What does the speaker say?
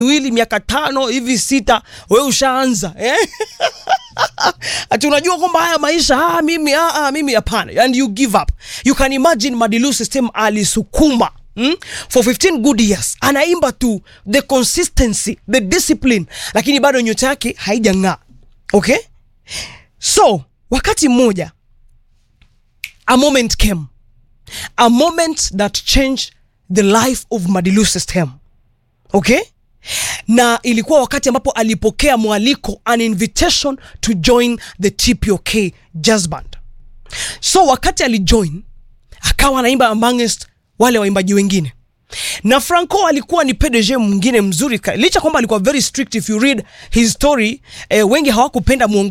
miwili miaka tano hivi sita, wewe ushaanza eh? ati unajua kwamba haya maisha ah, mimi ah, ah, mimi hapana, and you give up. You can imagine Madilu System alisukuma Mm? For 15 good years anaimba tu the consistency the discipline, lakini bado nyota yake haijang'aa. Okay, so wakati mmoja a moment came a moment that changed the life of Madilu System. Okay, na ilikuwa wakati ambapo alipokea mwaliko an invitation to join the TPOK Jazz Band. So wakati alijoin akawa anaimba amongst wale waimbaji wengine na Franco alikuwa ni PDG mwingine mzuri ka- licha kwamba alikuwa very strict if you read his story eh, wengi hawakupenda muongo